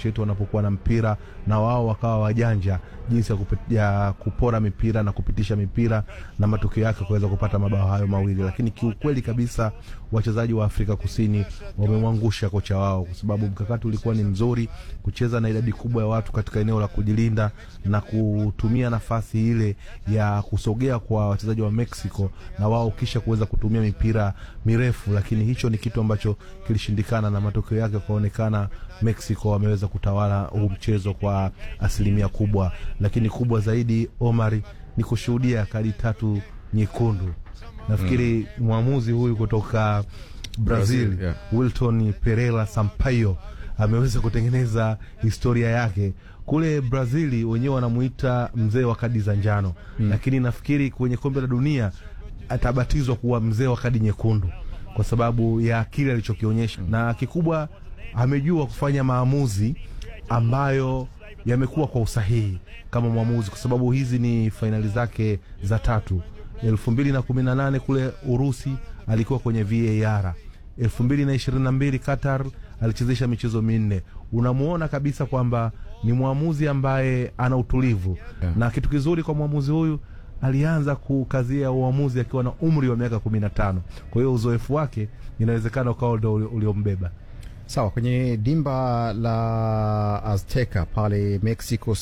nchi yetu wanapokuwa na mpira na wao wakawa wajanja jinsi ya, kupi, ya kupora mipira na kupitisha mipira na matokeo yake kuweza kupata mabao hayo mawili, lakini kiukweli kabisa wachezaji wa Afrika Kusini wamemwangusha kocha wao, kwa sababu mkakati ulikuwa ni mzuri, kucheza na idadi kubwa ya watu katika eneo la kujilinda na kutumia nafasi ile ya kusogea kwa wachezaji wa Mexico na wao kisha kuweza kutumia mipira mirefu, lakini hicho ni kitu ambacho kilishindikana na matokeo yake kuonekana Mexico wameweza kutawala huu mchezo kwa asilimia kubwa, lakini kubwa zaidi Omari ni kushuhudia kadi tatu nyekundu. Nafikiri mm. mwamuzi huyu kutoka Brazil, Brazil, yeah. Wilton Pereira Sampaio ameweza kutengeneza historia yake kule Brazili, wenyewe wanamuita mzee wa kadi za njano mm. lakini nafikiri kwenye kombe la dunia atabatizwa kuwa mzee wa kadi nyekundu kwa sababu ya kile alichokionyesha mm. na kikubwa amejua kufanya maamuzi ambayo yamekuwa kwa usahihi kama mwamuzi, kwa sababu hizi ni fainali zake za tatu. elfu mbili na kumi na nane kule Urusi alikuwa kwenye VAR. elfu mbili na ishirini na mbili Qatar alichezesha michezo minne. Unamuona kabisa kwamba ni mwamuzi ambaye ana utulivu Yeah. na kitu kizuri kwa mwamuzi huyu alianza kukazia uamuzi akiwa na umri wa miaka kumi na tano. Kwa hiyo uzoefu wake inawezekana ukawa ndo uli- uliombeba. Sawa, kwenye dimba la Azteca pale Mexico